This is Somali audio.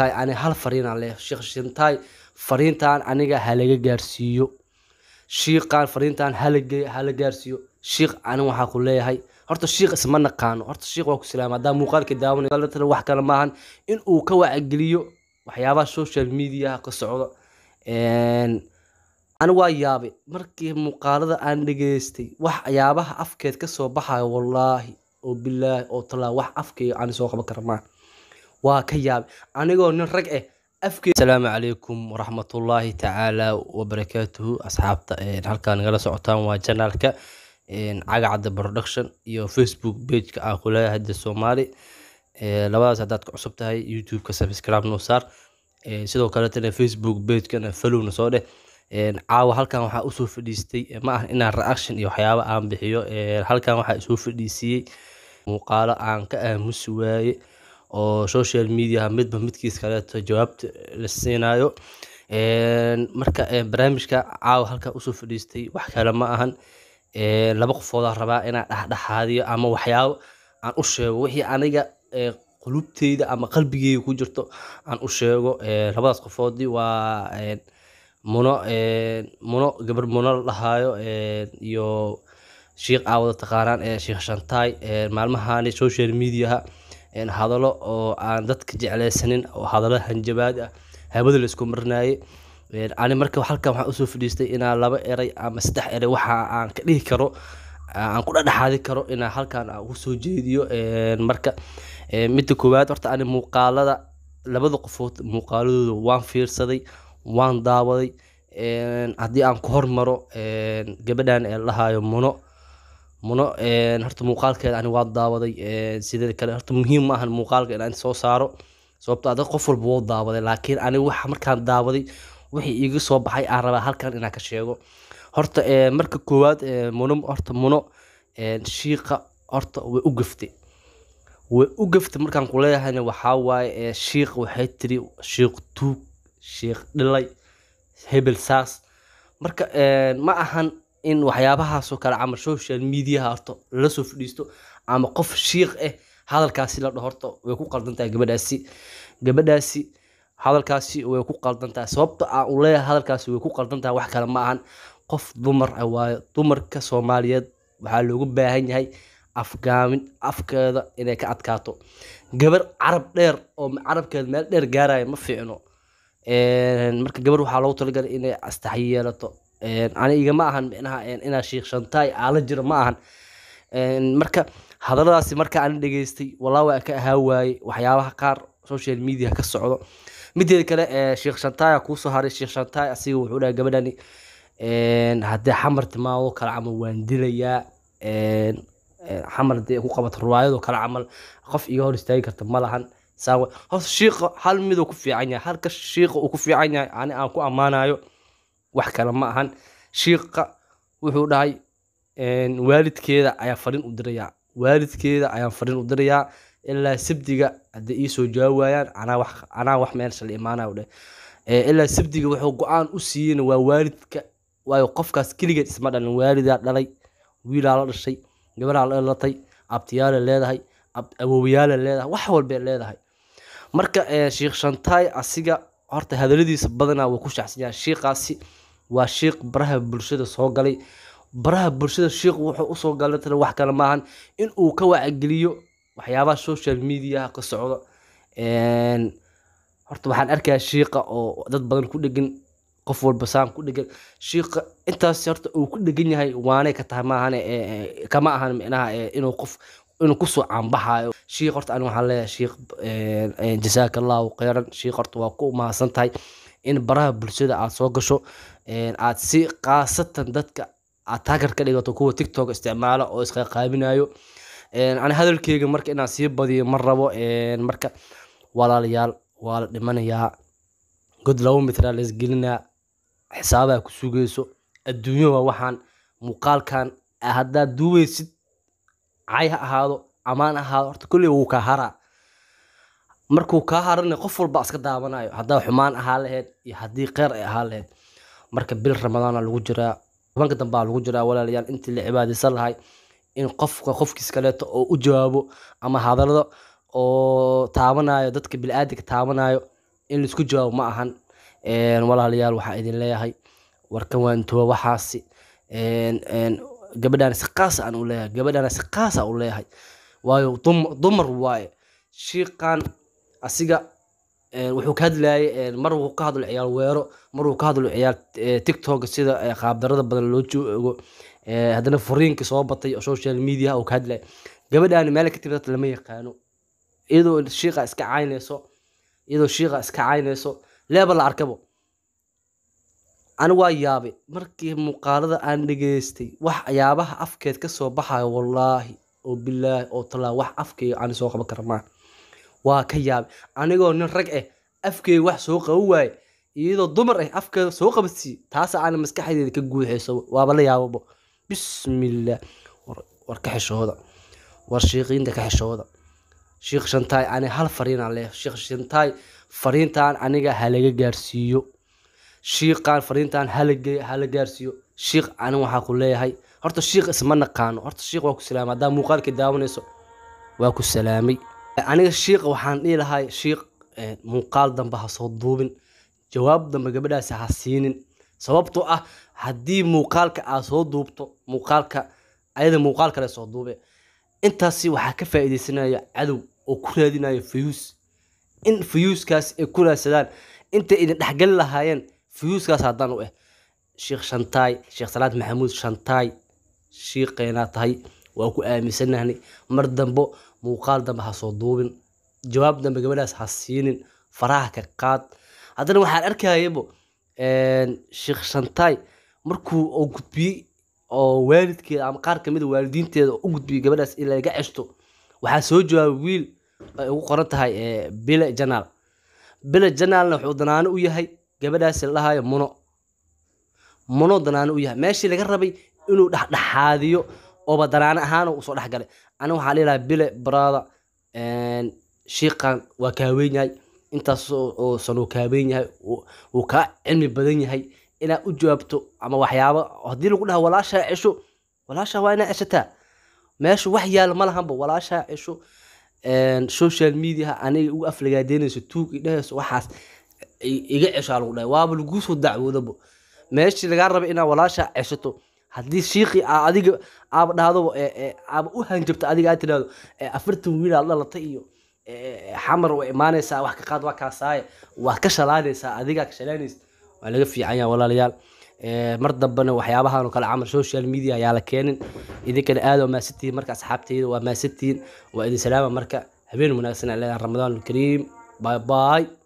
ani hal fariinaan leeyahay sheekh shantaay fariintan aniga halaga gaarsiiyo shiiqan fariintan halage hala gaarsiiyo shiiq ani waxaa ku leeyahay horta shiiq isma naqaano horta shiiq waa ku salaama haddaa muuqaalka daawanay wax kale maahan in uu ka wacgeliyo waxyaabaha social media ka socda ani waa yaabay markii muuqaalada aan dhageystay waxyaabaha afkeed kasoo baxayo wallaahi oo bilaahi oo talaa wax afkeyga ani soo qaban kara maaha waa ka yaabay anigoo nin rag eh afkeed asalaamu calaykum waraxmatullaahi tacaala wabarakaatuhu asxaabta halkaa nagala socotaan waa janaalka cagacadda production iyo facebook pageka aan ku leeyahay hadda soomaali labadaas haddaad ka cusub tahay youtube-ka subscribe noo saar sidoo kaletana facebook pagekana followna soo dheh caawa halkan waxaa usoo fadhiistay ma ah inaan reaction iyo waxyaaba aan bixiyo halkan waxaa isoo fadhiisiyey muuqaalo aan ka aamusi waaye oo social media midba midkiis kaleeto jawaabta la siinayo marka barnaamijka caawa halkan usoo fadhiistay wax kale ma ahan laba qofoodaa rabaa inaan dhexdhexaadiyo ama waxyaabo aan u sheego wixii aniga qulubteyda ama qalbigeyga ku jirto aan u sheego labadaas qofoodii waa muno muno gabar muno la dhahaayo iyo sheikh aawada taqaanaan ee sheekh shantaay maalmahani social mediaha hadallo oo aan dadka jeclaysanin oo hadallo hanjabaad ah hawada la isku marinaye ani marka halkan waxaan usoo fadhiistay inaan laba eray ama saddex eray waxa aan ka dhihi karo aan ku dhexdhexaadi karo inaan halkan aan ugu soo jeediyo marka midda koowaad horta ani muuqaalada labada qofood muuqaaladooda waan fiirsaday waan daawaday haddii aan ku hormaro gabadhan ee lahaayo muno muno horta muuqaalkeeda ani waa daawaday sidee kale horta muhiim ma ahan muuqaalka inaan soo saaro sababto adag qof walba wuu daawaday laakiin aniga waxa markaan daawaday wixii iiga soo baxay aan rabaa halkan inaan ka sheego horta marka koowaad muno horta muno shiiqa horta way u gaftay way u gaftay markaan ku leeyahayna waxaa waaye shiiq waxay tiri shiiq tuug shiiq dhilay hebel saas marka ma ahan in waxyaabahaasoo kale camal social mediaha horta lala soo fadhiisto ama qof shiiq ah hadalkaasi la dhaho horta way ku qaldan tahay gabadhaasi gabadhaasi hadalkaasi way ku qaldan tahay sababta aan u leeyahay hadalkaasi way ku qaldan tahay wax kale ma ahan qof dumar ah waayo dumarka soomaaliyeed waxaa loogu baahan yahay afgaamin afkeeda inay ka adkaato gabar carab dheer oo carabkeeda meel dheer gaaraya ma fiicno marka gabar waxaa loogu talagalay inay astaxyi yeelato ani igama ahan micnaha inaa sheekh shantaay aala jiro ma ahan marka hadalladaasi marka aan dhageystay walaa waa ka ahaa waaye waxyaabaha qaar social media ka socdo mideeda kale sheekh shantaaya kuusoo haray sheekh shantaay asiga wuxuu dhahay gabadhani haddii xamar timaado kale camal waan dilayaa xamar hadii ku qabato riwaayadoo kale camal qof iga hor istaagi karta ma lahan saawa horta shiiqa hal miduu ku fiican yahay halka shiiqa uu ku fiican yahay ani aan ku ammaanayo wax kale ma ahan shiiqa wuxuu dhahay waalidkeeda ayaan fariin u dirayaa waalidkeeda ayaan fariin u dirayaa ilaa sabdiga hadday iisoo jawaabi waayaan anaa wax anaa wax meelsha la imaanayo dheh ilaa sabdiga wuxuu go-aan u siiyeyna waa waalidka waayo qofkaas keligeed isma dhalin waalidaa dhalay wiilaa la dhashay gabaraa la dhalatay abtiyaala leedahay awoowayaala leedahay wax walbay leedahay marka sheekh shantaay asiga horta hadaladiisa badanaa wuu ku shaacsan yahay shiiqaasi waa shiiq baraha bulshada soo galay baraha bulshada shiiq wuxuu usoo galay tana wax kale maahan in uu ka wacgeliyo waxyaabaha social mediaha ka socda horta waxaan arkayaa shiiqa oo dad badan ku dhegan qof walba saan ku dhegan shiiqa intaas horta uu ku dhegan yahay waanay ka tahay maahan kama ahan micnaha inuu qof inuu kusoo caanbaxayo shiiq horta ani waxaan leeyahay shiiq jasaaka allahu khayran shiiq horta waa ku mahadsan tahay in baraha bulshada aad soo gasho aad si khaasatan dadka aad taagar ka dhigato kuwa tiktok isticmaala oo isqaqaabinayo ani hadalkeyga marka inaan sii badiyo ma rabo marka walaalayaal waa la dhimanayaa god laba mitraa la isgelinaa xisaabaha ku sugayso adduunyo waa waxaan muuqaalkan haddaad duubaysid cay ha ahaado amaan ahaado horta kolley wuu kaa haraa markuu kaa harana qof walba iska daawanayo haddaa xumaan ahaa laheyd iyo haddii kheyr ay ahaa laheyd marka bil ramadaana lagu jiraa tobanka dambaa lagu jiraa walaalayaal intii la cibaadaysan lahay in qofka qofkiis kaleeto oo u jawaabo ama hadalada oo taabanayo dadka bili-aadinka taabanayo in laisku jawaabo ma ahan Een, walaalayaal waxaa idin leeyahay warkan waan tuwa waxaasi Een, een, gabadhaan si qaas aan u leeyahay gabadhaan si qaas aan u leeyahay waayo dum- dumar waaye shiiqan asiga een, wuxuu ka hadlayay een, mar wuu ka hadlo ciyaal weero mar wuu ka hadlo ciyaal eh, tiktok sida eh, qaabdarada badan loo joogo Eh, haddana furiinka soo batay oo social media uu ka hadlay gabadhaan meel ka timid lama yaqaano iyadoo shiiqa iska caynayso iyadoo shiiqa iska caynayso leeba la arkabo ani waa yaabay markii muuqaalada aan dhageystay wax yaabaha afkeed ka soo baxayo wallaahi oo bilaahi oo talaa wax afkeyga aan soo qaban kara maa waa ka yaabay anigoo nin rag ah afkeyga wax soo qaban waaye iyadoo dumar ah afkeeda soo qabadsii taas aan maskaxdeeda ka guuxayso waaba la yaababo bismillaah war, war ka xishooda war shiiqiinta ka xishooda shiikh shantaay ani hal fariinaan leeyahay shiikh shantaay fariintan aniga halaga gaarsiiyo shiiqan fariintan halage hala gaarsiiyo shiikh ani waxaa ku leeyahay horta shiikh isma naqaano horta shiikh waa ku salaamay haddaa muuqaalka daawanayso waa ku salaamay aniga shiikh waxaan dhihi lahay shiikh eh, muuqaal dambe ha soo duubin jawaab dambe gabadhaasi ha siinin sababtoo ah haddii muuqaalka aad soo duubto muuqaalka ayada muuqaal kale soo duube intaasi waxaa ka faa'iidaysanaya cadow oo ku raadinaya fayuus in fayuuskaas ay ku raadsadaan intay idin dhexgali lahaayeen fayuuskaas haddaan u ah sheekh shantaay sheekh salaad maxamuud shantaay shiiqeynaa tahay waa ku aaminsanahnay mar dambo muuqaal dambe ha soo duubin jawaab dambe gabadhaas ha siinin faraha ka qaad haddana waxaan arkayabo sheekh shantaay markuu uu gudbiyey oo waalidkeeda ama qaar kamid a waalidiinteeda u gudbiyey gabadhaas in laga ceshto waxaa soo jawaabay wiil ay ugu qoran tahay eh, bile janaal bile janaalna wuxuu danaano u yahay gabadhaasi la dhahayo muno muno danaano u yahay meeshii laga rabay inuu dhexdhexaadiyo ooba danaano ahaan usoo dhexgalay aniga waxaa dhihi lahaa bile brother shiiqan waa kaaweyn yahay intaas oo oo san uu kaaweyn yahay uu- uu kaa cilmi badan yahay inaad u jawaabto ama waxyaabo haddii lagu dhaha walaashaa cesho walaashaa waa inaad ceshataa meesha wax yaal ma lahanba walaashaa cesho een, social media aniga ugu aflagaadeynayso tuug idhahayso waxaas i- iga ceshaa lagu dhahay waaba laguu soo dacwoodabo meeshii lagaa raba inaad walaashaa ceshato haddii shiiqii aa adiga aaba dhahdo ee- ee, aaba u hanjabto adiga aad tidhahdo ee, afartan wiil aad dhalatay iyo ee, xamar waa imaanaysaa wax ka qaad waa kaasaaye waad ka shalaanaysaa adigaa ka shalaanaysa waa laga fiican yahay walaalayaal Ee, mar dambena waxyaabahan oo kale camal social media ayaa la keenin idinkana aad waa maasantihiin marka asxaabtayda waa maasantihiin waa idin salaama marka habeen wanaagsan aan leedahay ramadaan kariim bye bye